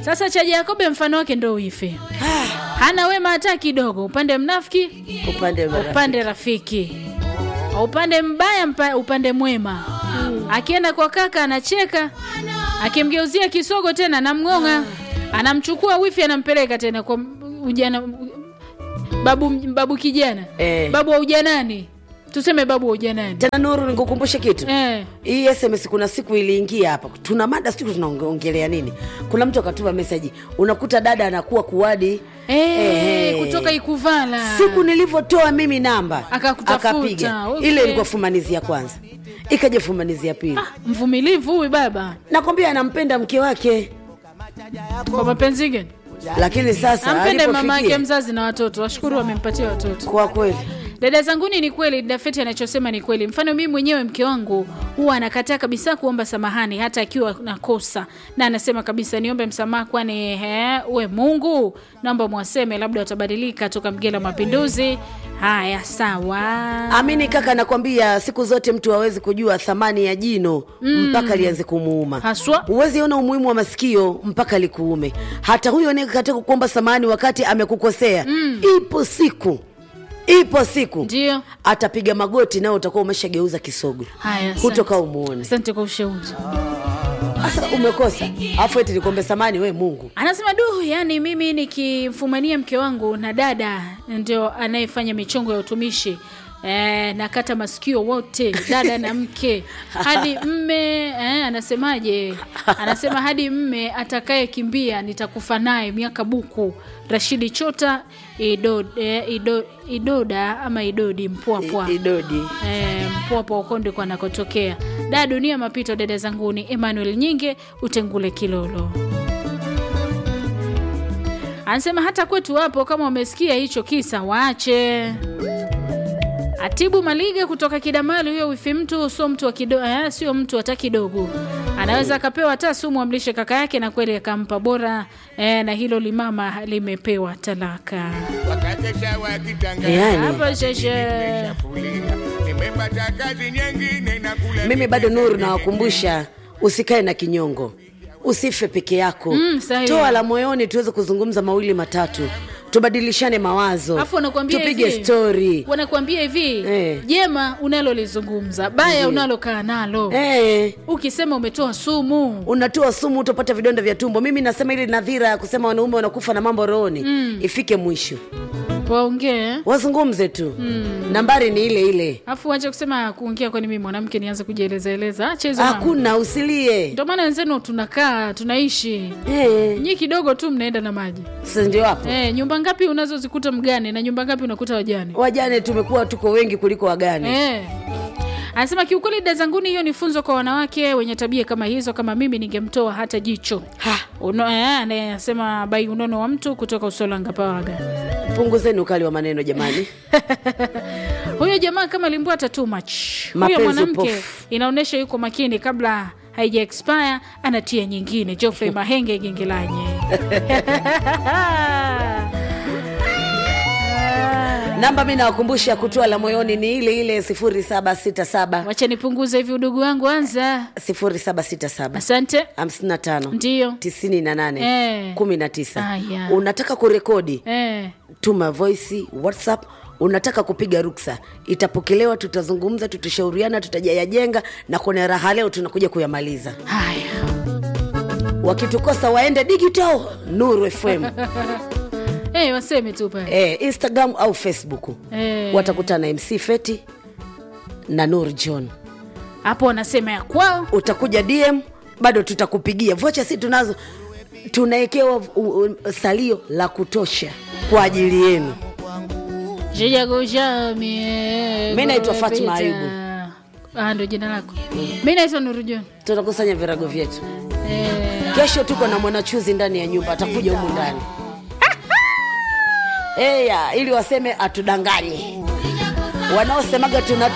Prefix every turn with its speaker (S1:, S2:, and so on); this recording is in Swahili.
S1: Sasa cha Jakobe mfano wake ndo wifi, hana wema hata kidogo, upande mnafiki,
S2: upande wa
S1: upande rafiki, upande mbaya, mpa- upande mwema. Akienda kwa kaka anacheka, akimgeuzia kisogo tena anamng'ong'a, anamchukua wifi anampeleka tena kwa ujana, babu, babu kijana
S2: Eh.
S1: babu wa ujanani, tuseme babu wa ujanani
S2: tena Nuru, nikukumbushe kitu
S1: eh.
S2: hii SMS kuna siku iliingia hapa, tuna mada siku tunaongelea nini. Kuna mtu akatuma meseji, unakuta dada anakuwa kuwadi
S1: Eh,
S2: Eh.
S1: kutoka Ikuvala
S2: siku nilivyotoa mimi namba
S1: Akakutafuta,
S2: akapiga
S1: okay.
S2: ile ilikuwa fumanizi ya kwanza ikaja fumanizi ya pili
S1: mvumilivu huyu baba
S2: nakwambia anampenda mke wake
S1: kwa mapenzi gani?
S2: lakini sasa
S1: Ampende mama yake
S2: alipofikia
S1: mzazi na watoto, washukuru wamempatia watoto.
S2: kwa kweli
S1: Dada zanguni, ni kweli Dafeti anachosema ni kweli. Mfano mimi mwenyewe mke wangu huwa anakataa kabisa kuomba samahani hata akiwa na kosa, na anasema kabisa niombe msamaha, kwani he, we Mungu, naomba mwaseme, labda watabadilika toka Mgela Mapinduzi. Haya, sawa.
S2: amini kaka nakwambia siku zote mtu hawezi kujua thamani ya jino mpaka lianze kumuuma
S1: Haswa.
S2: huwezi ona umuhimu wa masikio mpaka likuume hata huyo anayekataa kukuomba samahani wakati amekukosea ipo siku ipo siku
S1: Ndio.
S2: atapiga magoti nao utakuwa umeshageuza kisogo
S1: Haya, asante.
S2: hutoka umuone
S1: Asante kwa ushauri.
S2: sasa umekosa afu eti nikuombe samani we mungu
S1: Anasema du, yani mimi nikimfumania mke wangu na dada ndio anayefanya michongo ya utumishi Eh, nakata masikio wote dada na mke hadi mme eh, anasemaje? Anasema hadi mme atakaye kimbia nitakufa naye miaka buku. Rashidi Chota Ido, eh, Ido, Idoda ama Idodi Mpwapwa
S2: I- idodi
S1: Eh, mpwapwa uko ndiko anakotokea. Da dunia mapito, dada zanguni. Emmanuel Nyinge Utengule Kilolo anasema hata kwetu hapo, kama wamesikia hicho kisa waache. Atibu Maliga kutoka Kidamali, huyo wifi mtu sio mtu wa kido, eh, sio mtu hata kidogo. Anaweza akapewa hata sumu amlishe kaka yake, na kweli akampa bora eh, na hilo limama limepewa talaka.
S3: wakakesha wakitanga
S2: yani
S1: Hapo sheshe
S3: Fulia, nimepata kazi nyingine na kula
S2: mimi bado nuru nawakumbusha usikae na kinyongo usife peke yako
S1: Mm, sahihi.
S2: toa la moyoni tuweze kuzungumza mawili matatu tubadilishane mawazo
S1: Alafu wanakuambia
S2: tupige
S1: hivi,
S2: stori
S1: wanakuambia hivi
S2: Eh.
S1: jema unalolizungumza baya unalokaa nalo
S2: eh,
S1: ukisema umetoa sumu
S2: unatoa sumu utapata vidonda vya tumbo mimi nasema ili nadhira ya kusema wanaume wanakufa na mambo rohoni ifike mwisho
S1: waongee
S2: wazungumze tu nambari ni ile ile
S1: alafu wache kusema kuongea kwani mimi mwanamke nianze kujielezaeleza acha hizo mambo.
S2: hakuna usilie
S1: ndio maana wenzenu tunakaa tunaishi
S2: eh,
S1: nyi kidogo tu mnaenda na maji
S2: sasa ndio hapo
S1: eh, nyumba ngapi unazozikuta mgane na nyumba ngapi unakuta wajane
S2: wajane tumekuwa tuko wengi kuliko wagane
S1: Eh. Anasema kiukweli, dada zanguni, hiyo ni funzo kwa wanawake wenye tabia kama hizo. Kama mimi ningemtoa hata jicho.
S2: Ha.
S1: Uno, eh, anasema bai unono wa mtu kutoka Usolanga Pawaga.
S2: punguzeni ukali wa maneno jamani
S1: Huyo jamaa kama limbwata too much. Huyo
S2: Mapenzi
S1: mwanamke
S2: upofu.
S1: inaonyesha yuko makini, kabla haija expire anatia nyingine. Geoffrey Mahenge Gengelanye.
S2: namba mi nawakumbusha kutoa la moyoni ni ile ile 0767
S1: Wacha nipunguze hivi udugu wangu, anza.
S2: 0767
S1: Asante.
S2: 55
S1: Ndio.
S2: 98
S1: Eh.
S2: 19
S1: Aya.
S2: unataka kurekodi
S1: Eh.
S2: tuma voice whatsapp unataka kupiga ruksa itapokelewa tutazungumza tutashauriana tutajayajenga na kwenye raha leo tunakuja kuyamaliza
S1: Haya.
S2: wakitukosa waende digital nuru fm
S1: Eh, waseme tu pale.
S2: eh, instagram au facebook
S1: Eh.
S2: watakutana na mc feti na nur john
S1: Hapo wanasema ya kwao.
S2: utakuja dm bado tutakupigia vocha si tunazo tunawekewa u- u- salio la kutosha kwa ajili yenu
S1: mi
S2: naitwa Fatma Ayubu.
S1: Ah, ndo jina lako. Mi naitwa Nurujon.
S2: tunakusanya virago vyetu
S1: Eh,
S2: kesho tuko na mwanachuzi ndani ya nyumba atakuja humu ndani eya ili waseme atudanganye wanaosemaga tuna